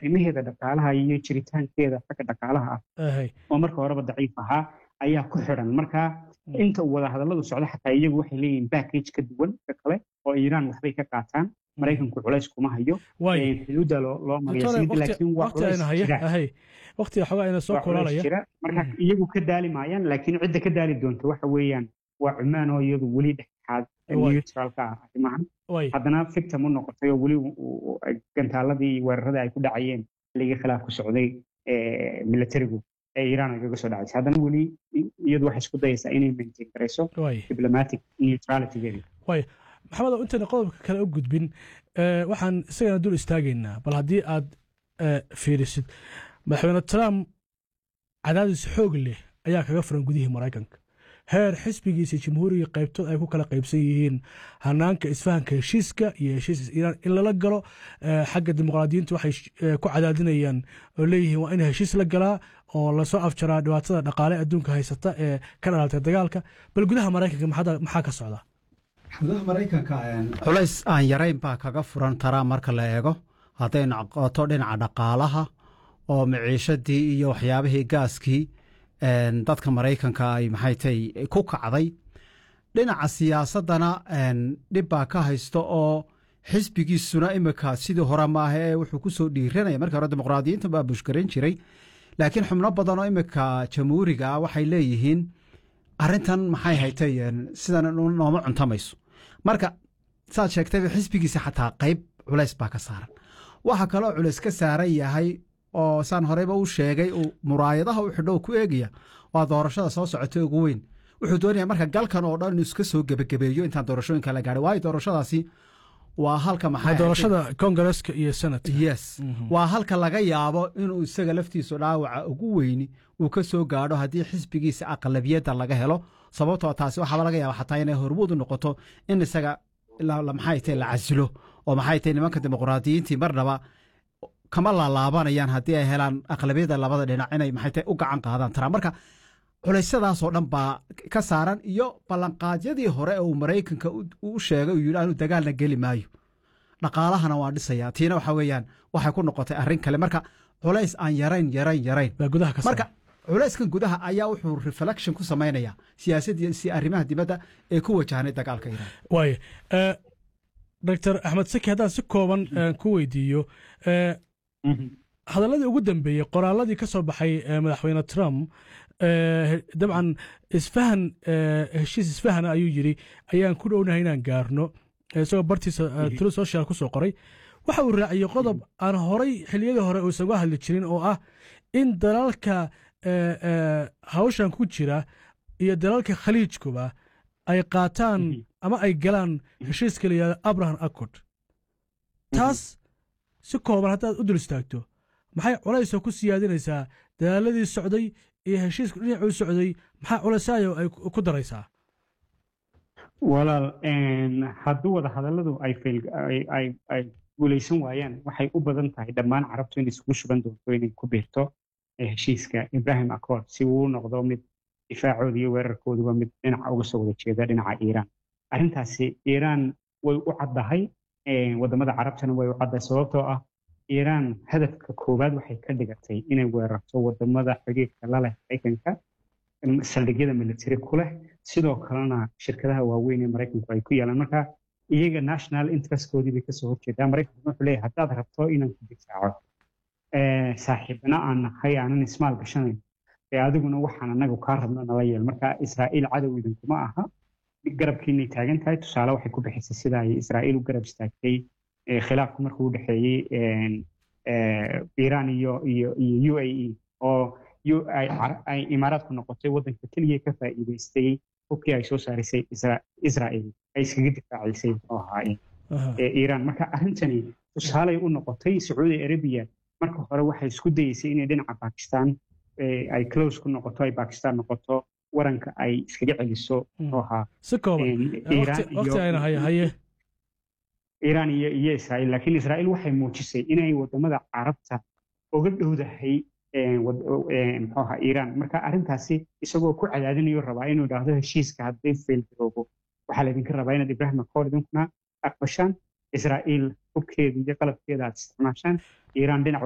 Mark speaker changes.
Speaker 1: arrimaheeda dhaqaalaha iyo jiritaankeeda xagga dhaqaalaha ah
Speaker 2: ahay
Speaker 1: oo marka horeba daciif ahaa ayaa ku xidhan marka inta uu wadahadalladu socdo xataa iyagu waxay leeyihiin package ka duwan ka kale oo iiraan waxbay ka qaataan maraykanku culays kuma hayo
Speaker 2: waay
Speaker 1: Ee, xuduudda loo loo mariya
Speaker 2: doctore
Speaker 1: saliidda laakiin waa
Speaker 2: waqti
Speaker 1: culays
Speaker 2: ayna haya
Speaker 1: jira
Speaker 2: ahay waqtiga xogaa ayna soo
Speaker 1: waa culays
Speaker 2: kulaalaya
Speaker 1: jira marka
Speaker 2: Mhm.
Speaker 1: iyagu ka daali maayaan laakiin cidda ka daali doonta waxa weeyaan waa cumaan oo iyadu weli dhexdhexaad
Speaker 2: Waay.
Speaker 1: neutralka ah arrimahan
Speaker 2: waay
Speaker 1: haddana victim u noqotay oo weli uu- uu- gantaaladii iyo weeraradii ay ku dhacayeen ligii khilaaf ku socday ee, militarigu ee iiraan ay kaga soo dhacaysay haddana weli i- iyadu waxay isku dayaysaa inay maintain garayso
Speaker 2: waay
Speaker 1: diplomatic neutralitygeeda
Speaker 2: maxamed intayna qodobka kale u gudbin eh, waxaan isagana dul istaagaynaa bal haddii aad eh, fiirisid madaxweyne trump cadaadis xoog leh ayaa kaga furan gudihii maraykanka heer xisbigiisa jamhuuriga qaybtood ay ku kala qaybsan yihiin hanaanka isfahanka heshiiska iyo heshiiska iiraan in lala galo eh, xagga dimuqraadiyiintu waxay sh- eh, ku cadaadinayaan oo leeyihiin waa in heshiis la galaa oo lasoo afjaraa dhibaatada dhaqaale adduunka haysata ee ka dhalatay dagaalka bal gudaha maraykanka maxaa maxaa ka socda
Speaker 3: xuduudaha maraykanka culays aan yarayn baa kaga furan taraa marka la eego hadday noqoto dhinaca dhaqaalaha oo maciishadii iyo waxyaabihii gaaskii een, dadka maraykanka ay maxay tahay ku kacday dhinaca siyaasaddana een, dhib baa ka haysto oo xisbigiisuna imika sidii hore maaha ee wuxuu ku soo dhiiranaya markii hore dimuqraadiyiinta baa bushgaran jiray laakiin xubno badan oo imika jamhuuriga ah waxay leeyihiin arrintan maxay haytay een, sidan no- nooma cuntamayso marka saad sheegtayba xisbigiisa xataa qayb culays baa ka saaran waxa kaloo culays ka saaran yahay oo saan horeyba u sheegay uu muraayadaha u xidho ku eegaya waa doorashada soo socotay ugu weyn wuxuu doonaya marka galkan oo dhan inuu iska soo gebagabeeyo intaan doorashooyinka la gaadhay waayo doorashadaasi waa halka maxay
Speaker 2: doorashada kongareska iyo senat
Speaker 3: yes waa halka laga yaabo inuu isaga laftiisu dhaawaca ugu weyni uu ka soo gaadho haddii xisbigiisa aqlabiyadda laga helo sababtoo taasi waxaaba laga yaaba xataa inay hormuud u noqoto in isaga la- la- maxay tahay la casilo oo maxay tahay nimanka dimuqraadiyiintii marnaba kama laalaabanayaan haddii ay helaan aqlabiyadda labada dhinac inay maxay tahay u gacan qaadaan taraa marka culeysyadaasoo dhan baa ka saaran iyo ballanqaadyadii hore uu maraykanka u u sheegay uu yidhi anu dagaalna geli maayo dhaqaalahana waa dhisayaa tiina waxa weeyaan waxay ku noqotay arrin kale marka culays aan yarayn yarayn yarayn
Speaker 2: baa gudaha ka
Speaker 3: marka culayskan gudaha ayaa wuxuu reflection ku samaynayaa siyaasadii arrimaha dibadda ee ku wajahnay dagaalka iiraan
Speaker 2: waaya doctor axmed saki haddaan si kooban eh, ku weydiiyo eh,
Speaker 1: Mhm.
Speaker 2: hadalladii ugu dambeeyey qoraaladii ka soo baxay eh, madaxweyne trump eh, dabcan isfahan eh, heshiis isfahana ayuu yidhi ayaan ku dhownahay inaan gaarno eh, isagoo bartiisa eh, tulu social ku soo qoray waxa uu raaciyey qodob aan horay xilliyadii hore uusan uga hadli jirin oo ah in dalalka eh, eh, hawshan ku jira iyo dalalka khaliijkuba ay qaataan
Speaker 1: Mhm.
Speaker 2: ama ay galaan heshiiska la yihahdo abraham accord taas si kooban haddaad u dul istaagto maxay culaysoo ku siyaadinaysaa dadaaladii socday iyo heshiisku dhinacuu socday maxaa culaysayo ay ku ku daraysaa
Speaker 1: walaal een, hadduu wada hadalladu ay fail- ay- ay- ay guulaysan waayaan waxay u badan tahay dhammaan carabtu inay isugu shuban doonto inay ku biirto eh, heshiiska ibrahim accord si uu u noqdo mid difaacooda iyo weerarkooduba mid dhinaca uga soo wada jeeda dhinaca iiraan arrintaasi iiraan way u caddahay eh, wadamada carabtana way u caddahay sababtoo ah iiraan hadafka koowaad waxay ka dhigatay inay weerarto wadamada xiriirka la leh maraykanka em, saldhigyada military ku leh sidoo kalena shirkadaha waaweyn ee maraykanku ay ku yaalaan marka iyaga national interestkoodii bay kasoo horjeedaa maraykanku wuxuu leeyahay haddaad rabto inaan ku difaaco eh, saaxiibna aan nahay aanan ismaal gashanayn ee adiguna waxaan anagu kaa rabno nala yeel marka israa'iil cadow idinkuma aha garabkiinay taagan tahay tusaale waxay ku bixisay sida ay israa'iil u garab istaagtay eh, khilaafku markuu u dhexeeyey een, eh, iiraan iyo iyo iyo u a e oo yu- ay Car- ay imaaraadku noqotay waddanka keliya ka faa'iidaystay hubkii ay soo saarisay Isra- israa'iil ay iskaga difaacisay muxuu ahaayeen
Speaker 2: Aha.
Speaker 1: ee iiraan marka arrintani tusaaley u noqotay sacuudi arabiya marka hore waxay isku dayeysay inay dhinaca bakistan ee, ay close ku noqoto ay bakistan noqoto waranka ay iskaga celiso muxuu ahaa
Speaker 2: si kooban
Speaker 1: een,
Speaker 2: Eh,
Speaker 1: Iiraan
Speaker 2: waqti waqti ayna haye
Speaker 1: iyo
Speaker 2: haye
Speaker 1: iiraan iyo iyo israa'iil laakiin israa'iil waxay muujisay inay wadamada carabta uga dhowdahay een, wad- een, muxuu ahaa iiraan marka arrintaasi isagoo ku cadaadinayo rabaa inuu idhaahdo heshiiska hadday failgaroobo waxaa laydinka rabaa inaad ibrahim accord idinkuna aqbashaan israa'iil hubkeeda iyo qalabkeeda aad isticmaashaan iiraan dhinac